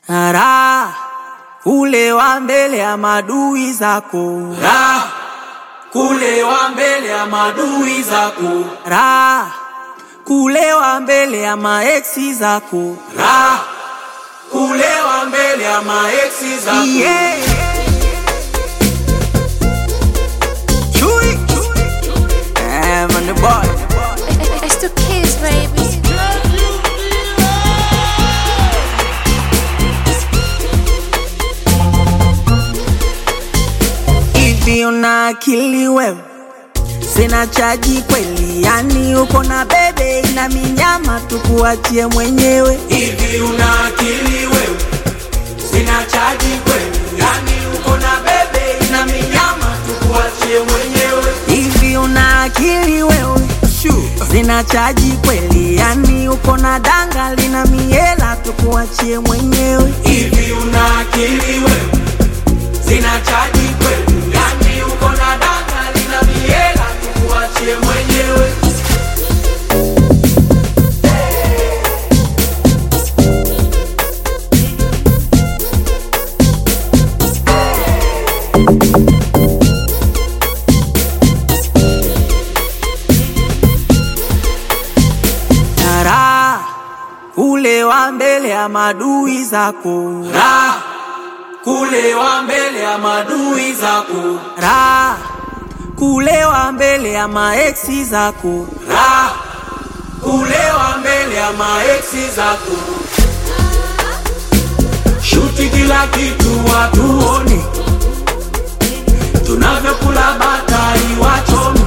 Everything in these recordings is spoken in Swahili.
Raha kulewa mbele ya madui zako, Raha kulewa mbele ya madui zako, raha kulewa mbele ya maeksi zako. Raha kulewa mbele ya maeksi zako. Yeah. Chui. Eh, man, the boy. It's the kids, baby. Hivi una akili wewe? Sina chaji kweli, yani uko na bebe ina minyama, tukuachie mwenyewe. Hivi una akili wewe? Sina chaji kweli, yani uko na bebe ina minyama, tukuachie mwenyewe. Hivi una akili wewe? Sina chaji kweli, yani uko na danga lina miela, tukuachie mwenyewe. Hivi una akili wewe? Sina chaji kweli, yani uko na danga lina miela, tukuachie mwenyewe. Raha kulewa mbele ya madui zako, Raha kulewa mbele ya madui zako, raha kulewa mbele ya maeksi zako. Raha kulewa mbele ya maeksi zako. Shuti kila kitu watuone, tunavyokula batari wachome.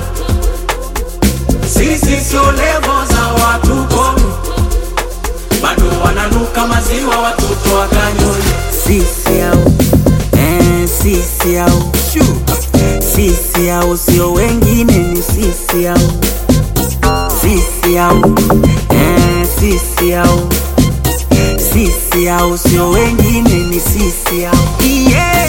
Sisi sio levo za watu kome, bado wananuka maziwa watoto wa kanyoni. Sisi au eh, sisi au sisi au sio wengine, ni sisi au sisi au eh, sisi au sisi au sio wengine, ni sisi au yeah.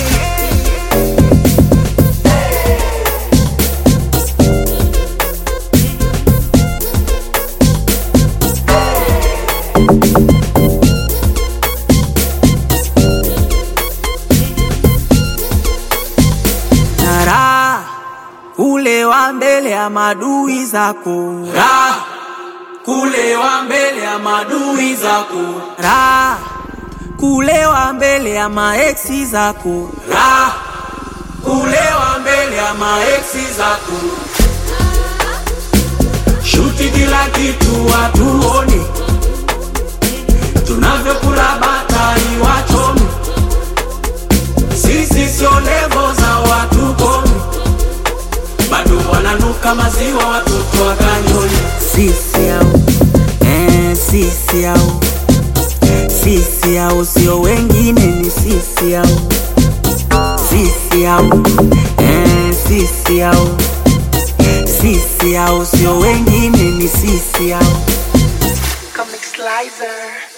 Raha kulewa mbele ya madui zako, Raha kulewa mbele ya madui zako, raha kulewa mbele ya maeksi zako. Raha kulewa mbele ya maeksi zako. Shuti kila kitu watuone, tunavyokula batari wachome. Sisi sio levo za watu kome, bado wananuka maziwa watoto wa kanyoni. Sisi au eh, sisi au sisi au sio wengine, ni sisi au sisi au eh, sisi au sisi au sio wengine, ni sisi au Comic Slicer.